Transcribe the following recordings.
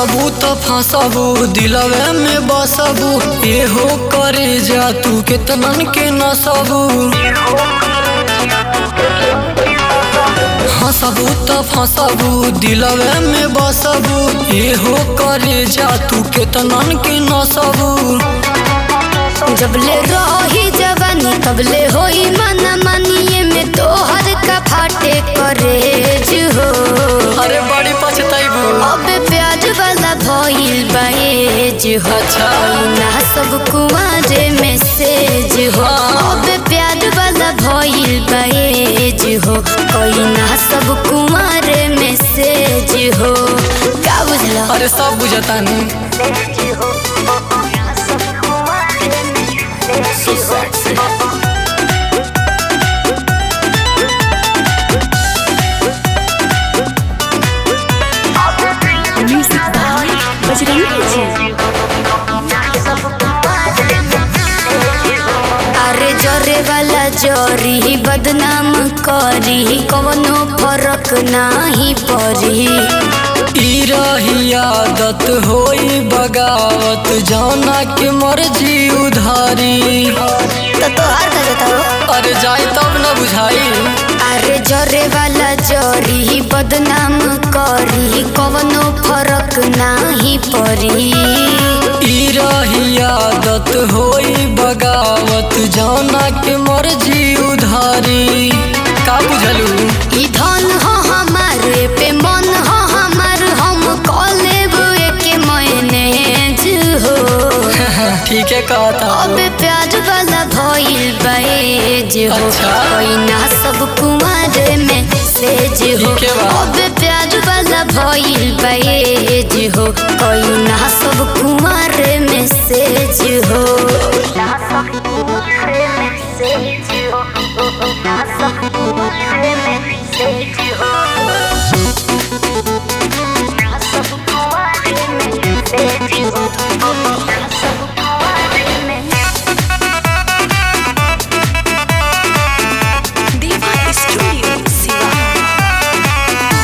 हंसबू तो फंसबू दिलवे में बसबू एहो करे जा तू केतनन के नसबू हंसबू तो फंसबू दिलवे में बसबू एहो करे जा तू केतनन के नसबू जबले रही जवानी तबले होई मना मानिए में तोहर का फाटे करेज हो अरे बड़ी पछताइबू अब प्याज वाला भइल बाएज हो अच्छा। ना सब कुआरे मैसेज हो अब प्याज वाला भइल बाएज हो कोई ना सब कुआरे मैसेज हो का बुझला अरे सब बुझतानी Music by Bajrangi Ji. अरे जरे वाला जरी बदनाम करी कवनो फरक नाही परी ई रही आदत होई बगावत जौना के मर्जी उधारी तो तोहार का जाता हो अरे जाई तब न बुझाई अरे जरे वाला जरी बदनाम करी कवनो फरक नाही परी ई रही आदत होई बगावत जौना के मर्जी उधारी का बुझलू ई धन हो हमारे पे मन हो हमार हम कॉलेब के मैनेज हो ठीक है कहता अब प्याज वाला भइल बाएज हो अच्छा। कोई ना सब कुमार में सेज हो ठीक है बा। अब प्याज वाला भइल बाएज हो कोई ना सब कुमार में सेज हो Diva Studio Siva.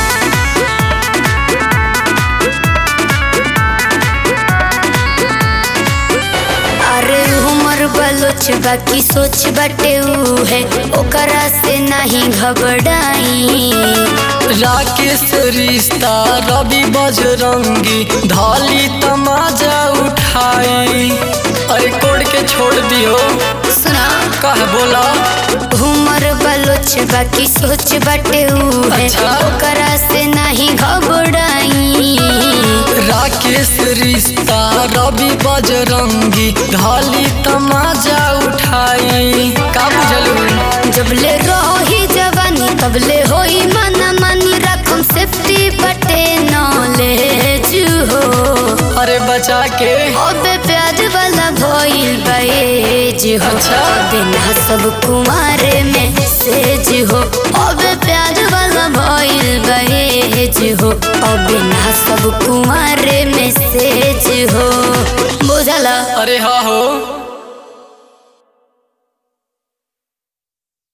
अरे उमर बलोच बाकी सोच बाटे ऊ है ओकरा से नहीं घबराई राकेश रिश्ता रवि बजरंगी धाली तमाजा उठाई अरे कोड के छोड़ दियो सुना कह बोला उमर बलोच बाकी सोच बाटे ऊ है अच्छा। ओकरा से नहीं घबराई राकेश रिश्ता रवि बजरंगी धाली तमाजा उठाई का बुझलू जबले रही जवानी तबले होई मना मानी रकम सेफ्टी बटे नॉलेज हो अरे बचा के अब प्याज वाला भइल बाएज हो अच्छा। बिना सब कुमारे में सेज हो अब प्याज वाला भइल बाएज हो अब बिना सब कुमारे में सेज हो बुझला अरे हाँ हो